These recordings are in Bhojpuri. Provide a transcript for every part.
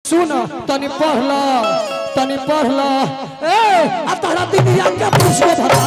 सुन तनी पढ़ ल तनी पढ़ ल ए आ तोरा दुनिया के पूछो भता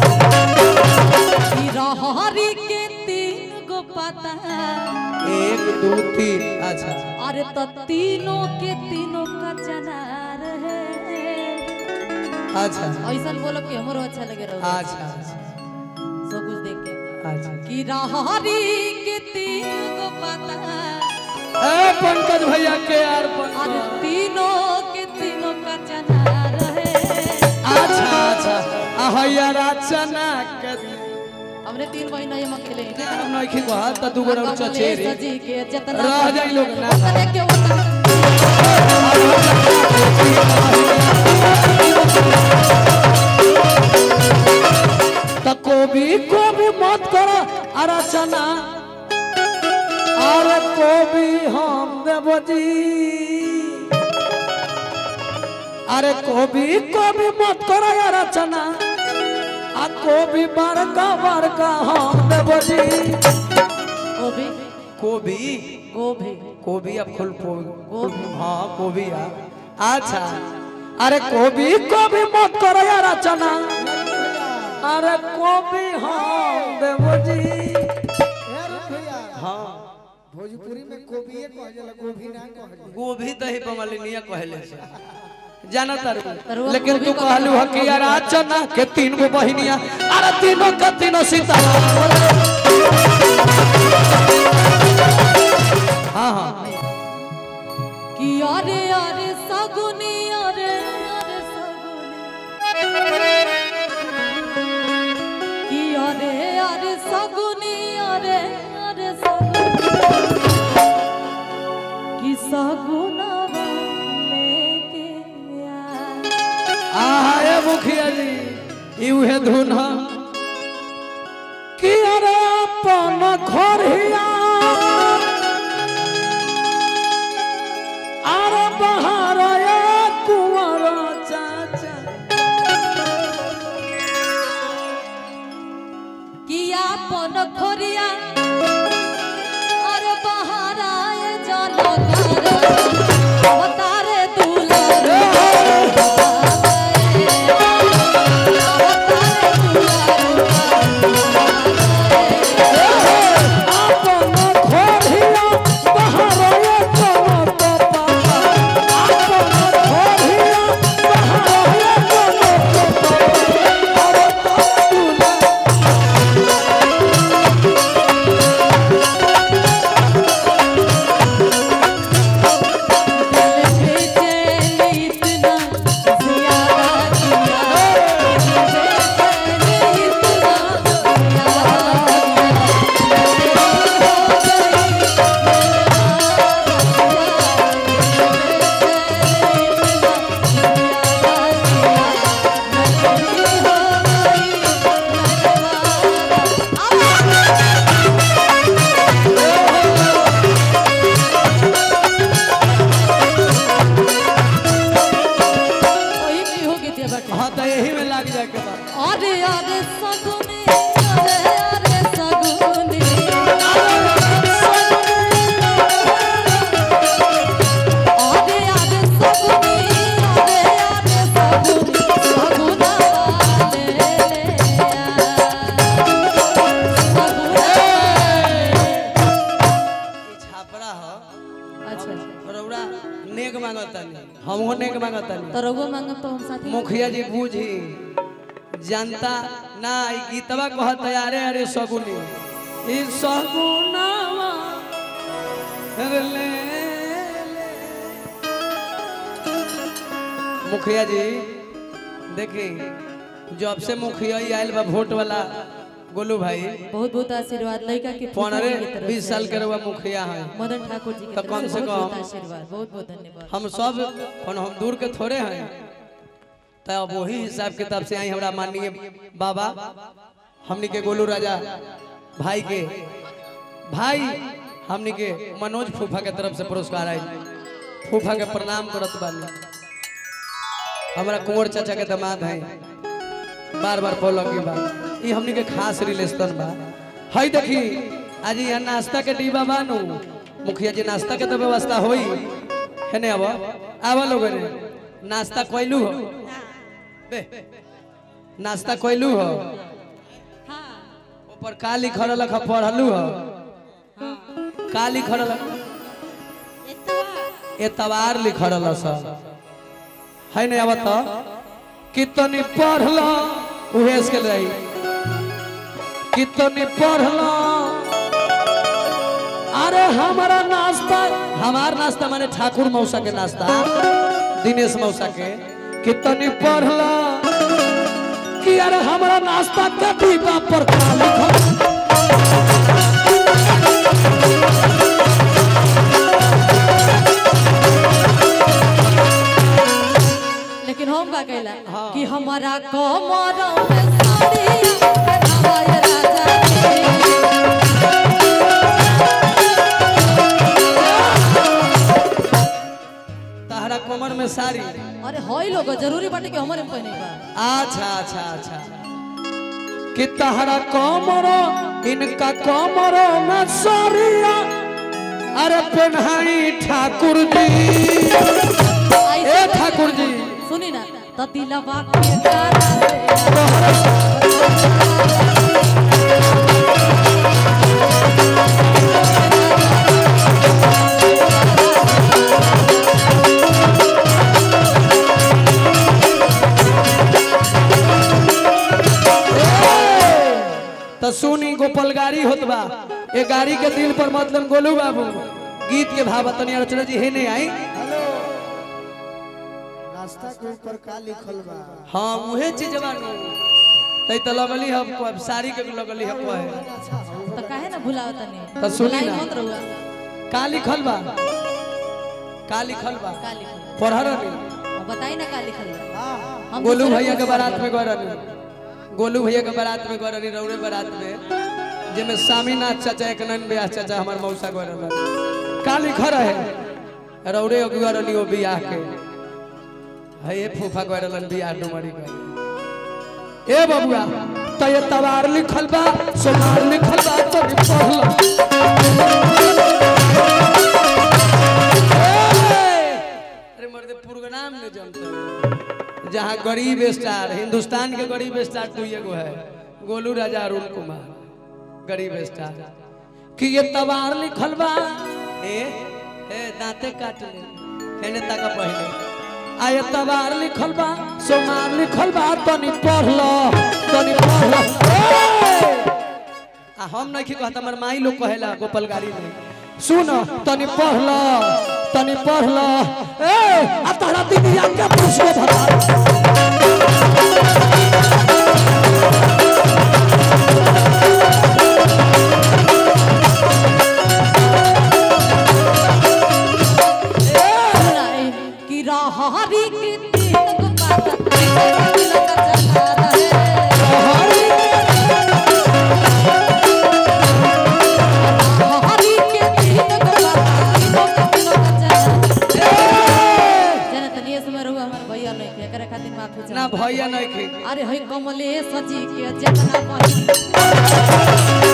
ई रहरी के तीन गो पता एक दो तीन अच्छा अरे तो तीनों के तीनों का जना रहे अच्छा ऐसा बोलो कि हमरो अच्छा लगे रहो अच्छा अच्छा सब कुछ देख के अच्छा कि रहरी के तीन गो पता ए पंकज भैया के यार अरे पंकज तीनों के तीनों का जना रहे अच्छा अच्छा आ हैया रचना के हमने तीन महीना ये खेले हम नहीं खी कहा त दू गोरा चचेरी सजी के जितना रह जाई लोग ना उतने के उतना त कोबी कोबी मत करो रचना अरे कोबी हम देबो जी अरे कोबी कोबी मत करो रचना आ कोबी बड़का बड़का हम देबो जी गोभी कोबी गोभी कोबी अब फुल गोभी। हाँ कोबी आ अच्छा अरे कोबी कोबी मत करो यार रचना अरे कोबी हम देवो जी हाँ भोजपुरी में कोबीए कह जाला गोभी ना कह जाला गोभी दही बमलिनिया कहले से जाना तारू तरुआ लेकिन गोभी तू का कहलू ह कि यार रचना के तीन गो बहिनिया अरे तीनों के तीनों सीतारा हाँ हाँ कि अरे अरे सगुनी अरे अरे सगुनी कि अरे अरे सगुनी अरे अरे सगुनी कि सगुनवा लेके आ आहा ए मुखिया जी ई उहे धुन ह कि अरे अपन घरिया अरे बहार ए कुंवर चाचा कि आपन खोरिया अरे बहाराए जल अवतारे दुलार अपन घरिया बहार ए कुंवर पापा अपन घरिया बहार ए कुंवर पापा अरे तुला हाँ तो यही में लग जाए के बाद अरे अरे सगुनी अरे अरे सगुनी अरे अरे सगुनी अरे अरे सगुनी सगुना वाले छापरा हो अच्छा रौरा नेक मांगतनी हमहू नेक मांगतनी तो रघुआ मांगब तो हम साथी मुखिया जी बूझी जनता ना ई गीतवा कहत अरे अरे सगुनी ई सगुनावा रे ले ले। मुखिया जी देखी जब से मुखिया ही आयल बा वोट वाला गोलू भाई बहुत बहुत आशीर्वाद लड़का के पंद्रह बीस साल के रउआ मुखिया है मदन ठाकुर जी के तो तरफ कम से से बहुत बहुत कम आशीर्वाद बहुत बहुत धन्यवाद हम सब कौन हम दूर के थोड़े हैं तो अब वही हिसाब किताब से आई हमरा माननीय बाबा हमनी के गोलू राजा भाई के भाई हमनी के मनोज फूफा के तरफ से पुरस्कार आई फूफा के प्रणाम करत बानी हमरा कुंवर चाचा के दामाद हैं बार बार बोलो की बात ये हमनी के खास रिलेशन बा हई देखी आज यहाँ नाश्ता के डिब्बा बानू मुखिया जी नाश्ता के तो व्यवस्था होई है नहीं आवा आवा लोग रे नाश्ता कोइलू हो बे नाश्ता कोइलू हो हाँ ऊपर का लिखल लख पढ़लू हो का लिखल एतवार लिखल स है नहीं आवा तो कितनी पढ़ल उहे के रही कितनी पढ़ल अरे हमारा नाश्ता हमार नाश्ता माने ठाकुर मौसा के नाश्ता दिनेश मौसा के कितनी पढ़ल कि अरे हमारा नाश्ता के डिब्बा पर का लिखल लेकिन हम का कहला हाँ। कि हमारा कमर में साड़िया हवाई राजा के तहरा कमर में साड़ी अरे होई लोग जरूरी बाटे कि हमारे में पहने बा अच्छा अच्छा अच्छा कि तहरा कमरो इनका कमरो में साड़िया अरे पेन्हाई ठाकुर जी ऐसे ए ठाकुर जी सुनी ना तो दिलवा के गाना से तो सुनी गोपाल गाड़ी होत बा ये गाड़ी के दिल पर मतलब गोलू बाबू गीत के भाव तनी अर्चना जी हे नहीं आई हेलो रास्ता के ऊपर का लिखल बा हाँ उहे चीज बानू तै तो लगली हम अब साड़ी के भी लगली हम कहे अच्छा हो तो काहे ना भुलाओ तनी तो सुनी भुलाई ना। मत रहुआ का लिखल बा का लिखल बा का लिखल बा? पढ़ल नहीं अब बताई ना का लिखल बा हाँ हम गोलू दूसरे भैया के को बारात में गए रहनी गोलू भैया के बारात में गए रहनी रौड़े बारात में जेमे स्वामीनाथ चाचा एक नन ब्याह चाचा हमार मौसा गए रहनी का लिखल रहे रौड़े गए रहनी वो बियाह के है ये फूफा गए रहलन बियाह डुमरी गए ए बबुआ तो ये तवार लिखल बा सोमार लिखल बा तो भी पढ़ल अरे मर्दे प्रोग्राम में जमता जहाँ गरीब स्टार हिंदुस्तान के गरीब स्टार तू एगो है गोलू राजा अरुण कुमार गरीब स्टार कि ये तवार लिखल बा ए ए दांते काट ले हेने तक पहले आ ये तवार लिखल बा सोमार लिखल बा तनी पढ़ लो तनी पढ़ लो ए! आ हम नहीं की कहता हमर माई लोग कहेला गोपाल गाड़ी में सुन तनी पढ़ लो तनी पढ़ लो ए आ तोरा दुनिया के पुष्प भता सुना है कि राहरी के तीन गो पाता दिल का चला रहे राहरी के तीन गो पाता दिल का चला जने तनिए समय रहू हमर भैया नहीं के करे खातिर माफी ना चाह भैया नहीं खे अरे है कमलेश जी के जितना पानी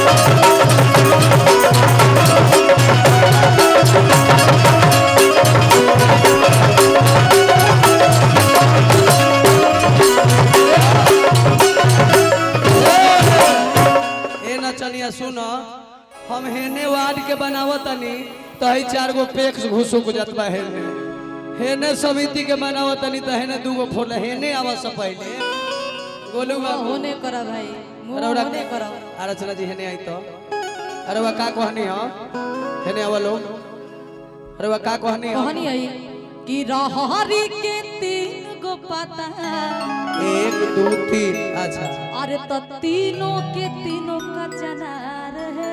ए नचनिया सुन हम हेने वार्ड के बनावत तनी तो है चार गो पेक्स घुसुक जतबा हेने हेने समिति के बनावत तनी तो हेने दूगो फोन हेने आवा से पहले गोलू बाबू होने करा भाई मुंह अरे होने करा आरचना जी हेने आई तो अरे वह का कहनी हो हेने आवा लोग अरे वह का कहनी हो कहानी आई कि राहरी के तीन गो पाता एक दो तीन अच्छा अरे तो तीनों के तीनों का जना रहे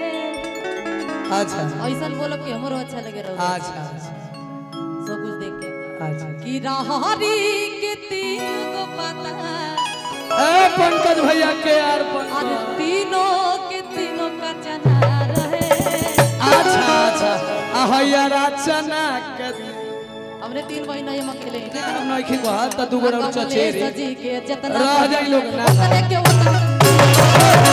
अच्छा ऐसा बोलो कि हमरो अच्छा लगे रहो अच्छा अच्छा सब कुछ देख के अच्छा कि राहरी के तीन गो पाता ए पंकज भैया के यार अरे पंकज तीनों के तीनों का जना रहे अच्छा अच्छा ahaya rachana kadi हमने तीन महीना ये अकेले ही ना हम नहीं खिबा त दू गोरा कमलेश चचेरी जी के जितना रह जाई लोग ना ओतने के ओतने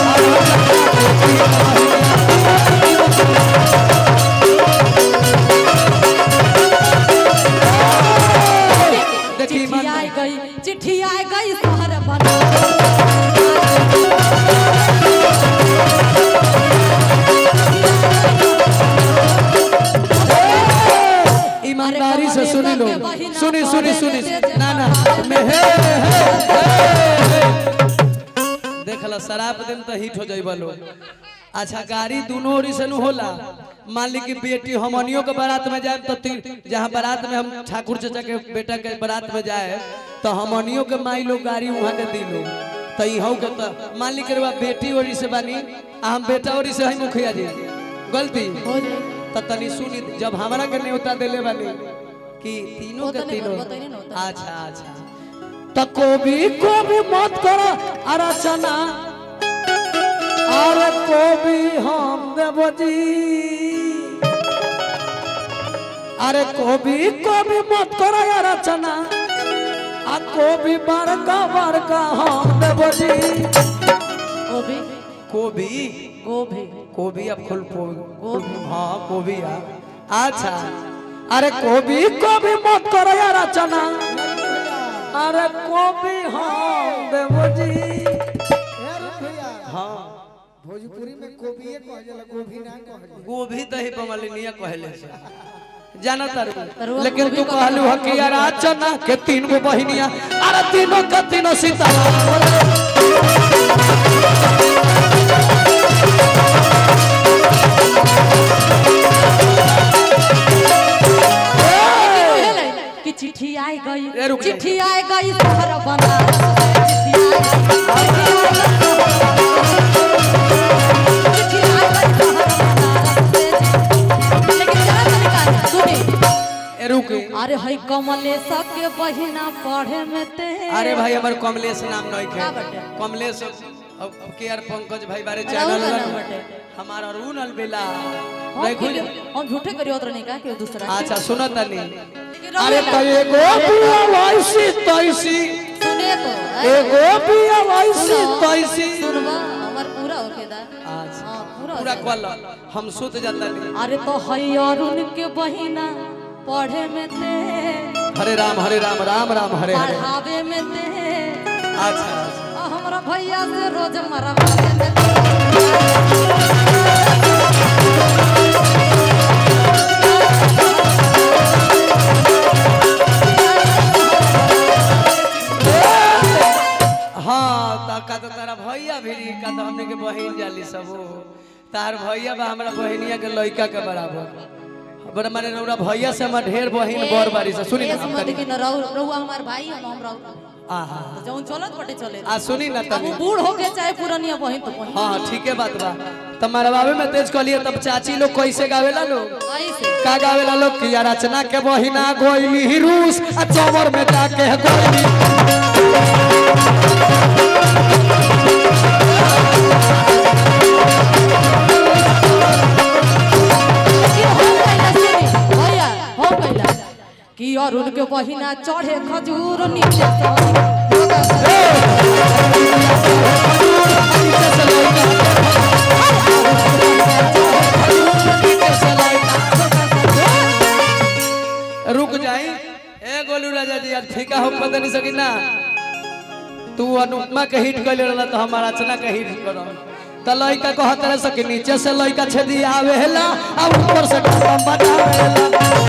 गाड़ी से सुनी लो सुनी सुनी सुनी ना ना में हे हे, हे देखला शराब दिन तो हिट हो जाइबा लो अच्छा गाड़ी दोनों ओरी से नु होला मान ली कि बेटी हमनियों के बारात में जाए तो तीन जहाँ बारात में हम ठाकुर चाचा के बेटा के बारात में जाए तो हमनियों के माई लोग गाड़ी वहाँ के दी लो तो इहू के तो मान ली के बेटी ओरी से बानी आ हम बेटा ओरी से है मुखिया जी गलती हो जाए तो तनी सुनी जब हमरा के न्योता देले बानी कि तीनों वो के तो नहीं तीनों बताइए ना, बताइए। अच्छा अच्छा तो कोबी कोबी मत करो अरचना अरे कोबी हम देव जी अरे कोबी कोबी मत करो अरचना आ कोबी बड़का बड़का हम देव जी गोभी कोबी गोभी कोबी अब खुल फूल गोभी। हाँ कोबी आ अच्छा अरे कोबी कोबी मत करो यार रचना अरे कोबी हाँ देवो जी ए रे भैया हाँ भोजपुरी में कोबिए कह जाला गोभी ना कह जाला गोभी दही बमलिनिया कहले से जाना तारू तरुआ लेकिन गोभी तू का कहलू तरुआ ह कि यार रचना के तीन गो बहिनिया अरे तीनों के तीनों सीता कि चिट्ठी आई गई ए, रुक जा। चिट्ठी आई गई शहर बनारस से, चिट्ठी आई गई। चिट्ठी आई गई शहर बनारस से। लेकिन जरा तनिका सुनी ए रुक अरे हई कमलेश के बहिना पढ़े में ते अरे भाई हमार कमलेश नाम नहीं का के बटे? कमलेश अब के आर पंकज भाई बारे अरे चैनल उनका लन। नाम बटे। हमार अरुण अलबेला हम देखो क्यों- हम झूठे करियो तो नहीं का कि दूसरा के। अच्छा सुनो तनी लेकिन अरे रहुए तो ना। एगो पिया वैसी तैसी सुने तो एगो पिया वैसी सुनो, तैसी सुनबा हमार पूरा होके दा अच्छा हाँ पूरा हो पूरा जाए। कल हम सुत जाता नहीं अरे तो हई अरुण के बहिना पढ़े में थे हरे राम हरे राम राम राम हरे हरे पढ़ावे में थे अच्छा अच्छा। आ हमरा भैया से रोज मरवावे में थे हाँ ता का तो तारा भैया भी का तो हमने के बहिन जाली सब तार भैया बा हमरा बहिनिया के लइका के बराबर बड़ा माने नौरा भैया से हमरा ढेर बहिन बर बारी से सुनी ना ए, हम समझ तनी कि न रहु रहुआ हमार भाई हम हम रहु आहा जौन चलत बटे चले आ सुनी ना अब तनी वो बूढ़ हो गए चाहे पुरानिया बहिन तो बहिन हाँ हाँ ठीक है बात बा तब मरवावे में तेज कहलिए तब चाची लोग कैसे गावेला लोग ऐसे का गावेला लोग कि यार रचना के बहिना गोइली ही रूस आ चौवर में जाके है गोइली कि हो गइला सुनी भैया हो गइला कि अरुण के बहिना चढ़े खजूर नीचे से रुक जाई ए गोलू राजा जी आज फीका हो पता नहीं सकी ना तू अनुपमा के हिट कर रहला तो हमारा रचना के हिट करो त लइका कहत रहे सके नीचे से लइका छेदी आवेला आ ऊपर से डम बजावेला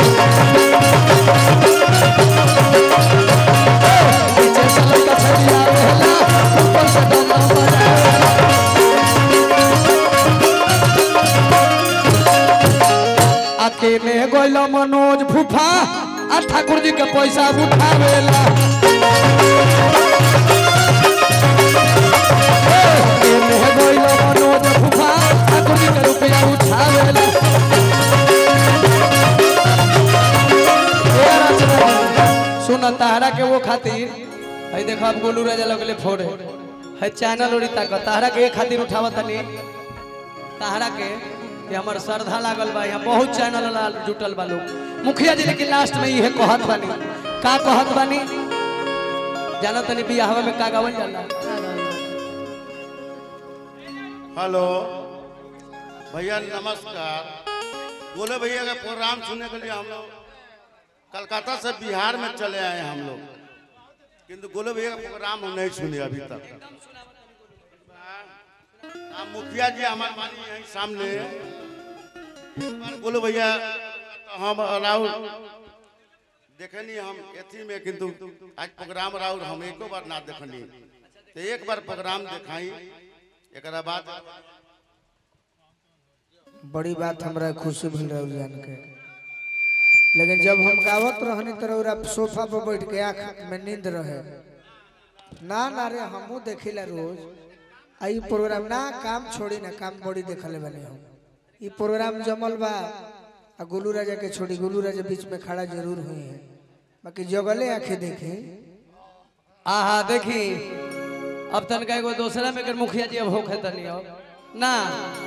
नीचे से लइका छेदी आवेला ऊपर से डम बजावेला अकेले गोइल मनोज फूफा आ ठाकुर जी के पैसा उठावेला अकेले गोइल मनोज फूफा ठाकुर जी के रुपया उठावेला ए रचना सुन ताहरा के वो खातिर है देखो अब गोलू राजा लगले फोड़े है चैनल ओरी तक ताहरा के ए खातिर उठावत तनी ताहरा के कि हमर श्रद्धा लागल बा यहाँ बहुत चैनल वाला जुटल बा लोग मुखिया जी लेकिन लास्ट में इहे कहत बानी का कहत बानी जाना तनी बियाहवा में का गावल जाला हेलो भैया नमस्कार बोले भैया का प्रोग्राम सुनने के लिए हम लोग कलकत्ता से बिहार में चले आए हम लोग किंतु गोले भैया का प्रोग्राम हम नहीं सुने अभी तक आप मुखिया जी हमारे मानी यहीं सामने गोले भैया तो हम राहुल देखनी हम एथी में किंतु आज प्रोग्राम राउर हम एको बार ना देखनी तो एक बार प्रोग्राम दिखाई एकरा बाद बड़ी बात हमरा खुशी भइल रहल जान के लेकिन जब हम गावत रहनी तो रउरा सोफा पर बैठ के आँख में नींद रहे ना ना रे हमहू देखिला रोज आई प्रोग्राम ना काम छोड़ी ना काम बड़ी देखले बने हम ई प्रोग्राम जमल बा आ गोलू राजा के छोड़ी गोलू राजा बीच में खड़ा जरूर हुई है बाकी जगले आंखें देखे आहा देखी अब तनका एगो दूसरा में कर मुखिया जी अब होखे तनी अब ना